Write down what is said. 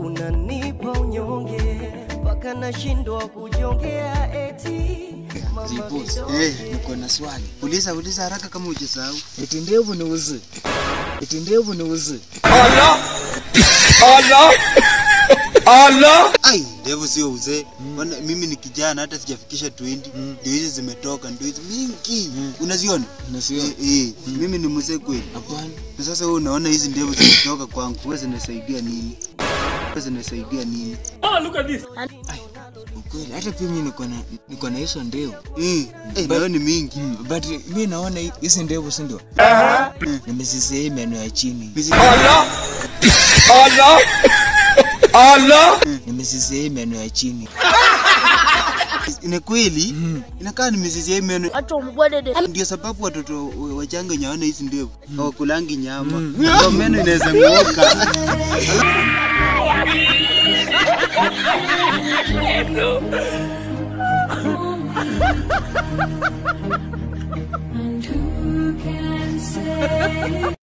unanipa unyonge mpaka nashindwa kujongea eti mama Zipos. vidonge. Eh, niko na swali. Uliza uliza haraka kama hujasahau. Eti ndevu ni uzi. Eti ndevu ni uzi. Ai, ndevu sio uzee. Bwana mimi ni kijana hata sijafikisha 20. Ndio hizi zimetoka, ndio hizi mingi. Unaziona? Unasikia? Eh, eh. Mimi ni mzee kweli. Hapana. Na sasa wewe unaona hizi ndevu zimetoka kwangu, wewe zinasaidia nini? Wewe zinasaidia nini? Ukweli hata pia mimi niko na niko na hizo ndevu. Eh, eh, nayo ni mingi. Mm, but mimi naona hi- hizi ndevu si ndio? Nimezisea hii meno ya chini. Mizi- Nimezisea hii meno ya chini. Ina kweli? Inakaa ni mizizi ya meno. Acha umgwadede. Ndio sababu watoto wa- wachanga wenye hawana hizi ndevu hawakulangi nyama. Ndio meno inaweza ng'oka. And who can say